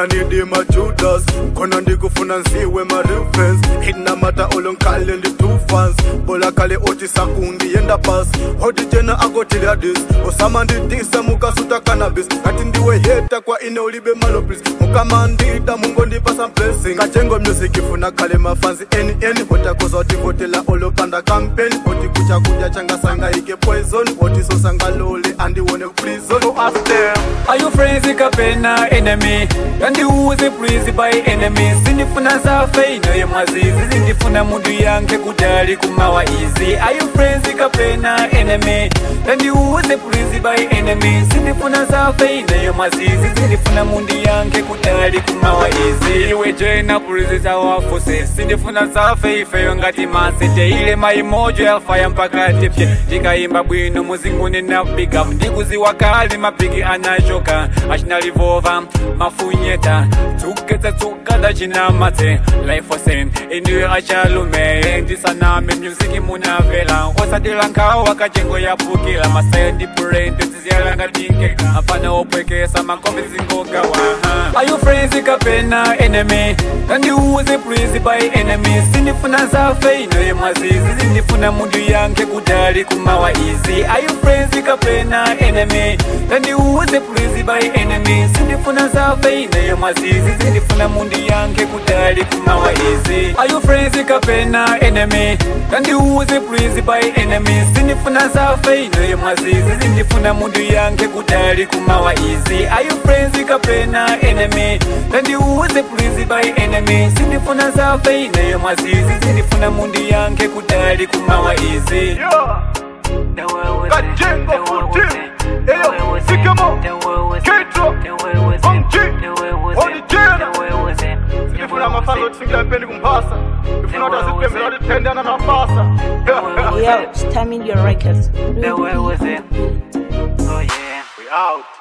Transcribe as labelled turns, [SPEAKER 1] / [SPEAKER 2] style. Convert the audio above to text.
[SPEAKER 1] nidi majudas khona ndikufuna nziwe ma-reference inamata olonkale ndi two fans bola kale oti sakundi yenda pas hoti jena akotiladis osama ndidisa mukasuta cannabis ngati ndiwe heta kwa ine ulibe malopis mukamandida mungondipasa blessing kajengo music ifuna khale mafanzi eni eni hotakoza utivotela olopanda campaign oti kucha kudya changasangaike poison oti sosangalole andiwone prison so ask them
[SPEAKER 2] Are you friends kapena enemy kandiuze please by enemy sindifuna zafe inoye mwazizi zindifuna mundu yanke kudali kumawa izi Are you friends kapena enemy kandiuze please by enemy sindifuna zafe inoye mwazizi zindifuna mundu yanke kudali kumawa izi iwe jena please zawafuse sindifuna zafe ifeyo ngati masete ile maimojo yafaya mpaka tipye ndikaimba bwino muzinguni na big up ndikuziwa kali mapiki anachoka achinalivova mafunyeta tsuketsa tsukada chinamate life wasen indiwe achalume ndisaname music munavela osatila nkhawa kacengo yapukila masaya ndipurente ziziyalanga tinkeka apana opwekesa makombe zingogawa Are you friends kapena enemy kandiuze please by enemy sindifuna zafe inoye mwazizi zindifuna mundu yanke kudali kumawa izi Are you friends kapena enemy kandiuze please by enemy sindifuna zafe inoye mwazizi zindifuna mundu yanke kudali kumawa izi Are you friends kapena enemy kandiuze please by enemy sindifuna zafe inoye mwazizi zindifuna mundu yanke kudali kumawa izi Are you friends kapena enemy kandiuze please by enemy sindifuna zafe inoye mwazizi zindifuna mundu yanke kudali kumawa izi
[SPEAKER 1] yeah. kajengo full team eyo sikemo ketro onji onijena sindifuna mafasa otisingira pendi kumphasa ndifuna kuti azipembela kuti tendana mafasa
[SPEAKER 3] Yo, Stamina Your Records.
[SPEAKER 2] The way was it? Oh yeah.
[SPEAKER 1] we out